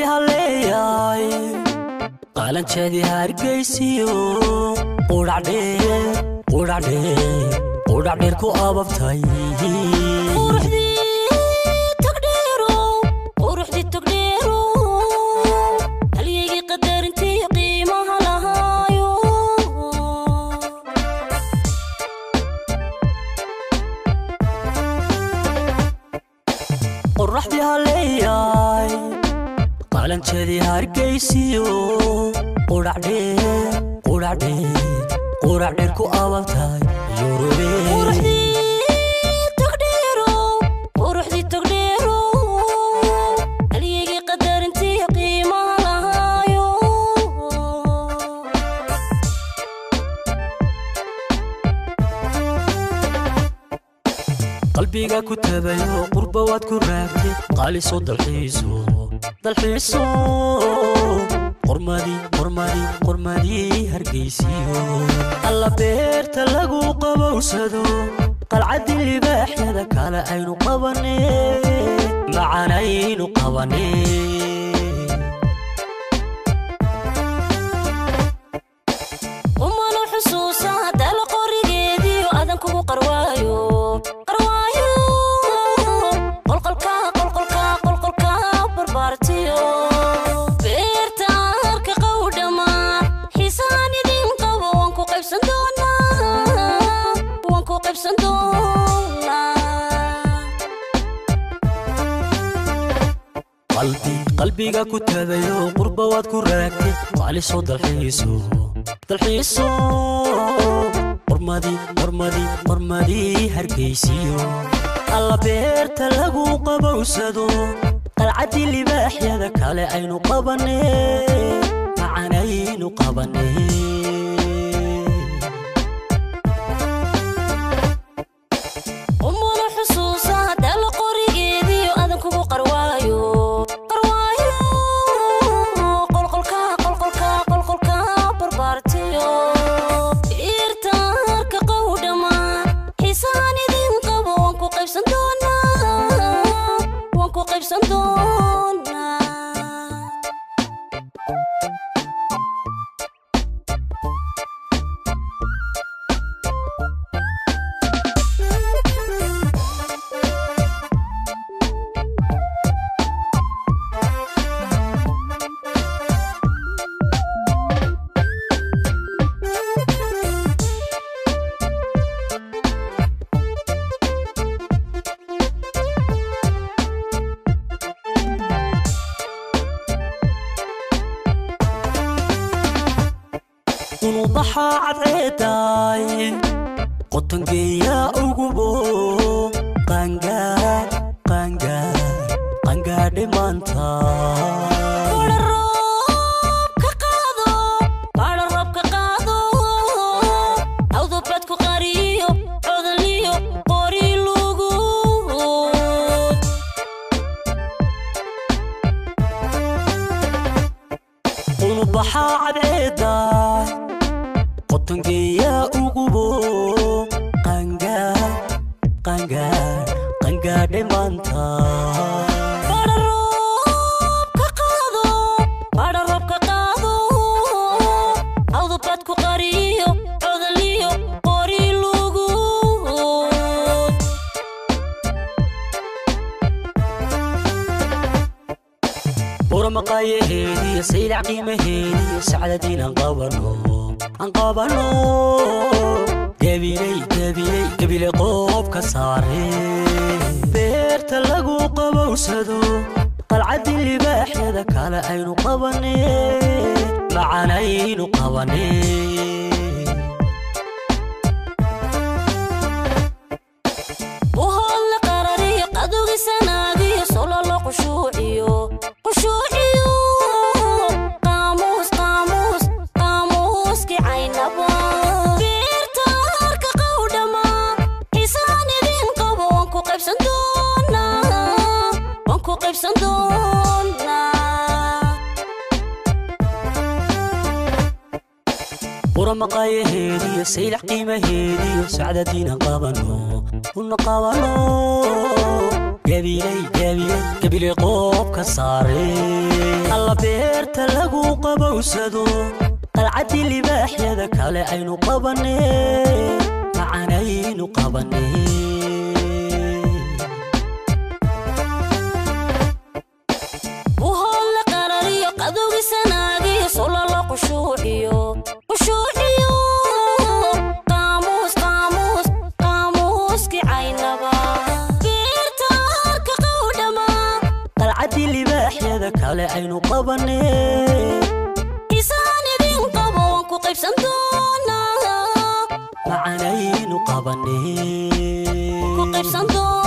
haleeyay qaalanjeedii hargaysiyo qudhacdheer ku ababtay halyeygii qadarintii qiimaha lahaayo qoraxdii haleeyay qaalanjeedii hargaysiyo qudhacdheer ku ababtay halyeygii qadarintii qiimaha lahaayo qalbiga ku tabayo qurba waad ku raagtay qaaliso dalxiiso dalxiiso qormadii qormadii qormadii hargaysiyo alla beerta lagu qabowsado qalcaddii libaaxyada kale aynu qabane macanaynu qabane umanu xusuusa dala qorigeediyo adan kugu qarwaayo qarwaayo qolqolka qolqolka qolqolka barbaartiyo beerta harka qowdhama xiisaan idin qabo waan ku qaybsan doonaa waan ku qaybsan doonaa qalbi qalbiga ku tabayo qurba waad ku raagtay qaaliso dalxiiso dalxiiso qormadii qormadii qormadii hargaysiyo alla beerta lagu qabowsado qalcaddii libaaxyada kale aynu qabane macanaynu qabane umanu xusuusa dala qorigeediyo adan kugu qarwaayo qarwaayo qolqolka qolqolka qolqolka barbaartiyo irta harka qowdhama xiisaan idin qabo waan ku qaybsan doonaa waan ku qaybsan doonaa unubaxa cadceedaay qotangeeya ugubo qaangaar qaangaar qaangaadhe maanta Baadha roobka qaado, baadha roobka qaado. Awdo baad ku qariyo, codoliyo, qori lugu. unubaxa cadceedaay qotangeeya ugubo qaangaar qaangaar qaangaadhe maanta Baadha roobka qaado, baadha roobka qaado. Awdo baad ku qariyo, codoliyo, qori lugu. buramaqaayaheediyo saylac qiimaheediyo sacdadiin aan qabano aan qabano gabiley gabiley gabiley qoob ka saare beerta lagu qabowsado qalcaddii libaaxyada kale aynu qabane macanaynu qabane uhoodla qarariyo qadugisanaagiyo sololo qushuuciyo qushuuciyo qaamuus qaamuus qaamuuski caynaba beerta harka qowdhama xiisaan idin qabo waan ku qaybsan doonaa waan ku qaybsan doonaa buramaqaayaheediyo saylac qiimaheediyo sacdadiin aan qabano una qabano gabiley gabiley gabiley qoobka saare alla beerta lagu qabowsado qalcaddii libaaxyada kale aynu qabanee macanaynu qabanee buhoodla qarariyo qadowgisanaagiyo solala qushuuciyo qushuuciyo qaamuus qaamuus qaamuuski caynaba beerta harka qowdhama qalcaddii libaaxyada kale aynu qabanee isaan idin qabo waan ku qaybsan doonaa macanaynu qabanee ku qaybsan doonaa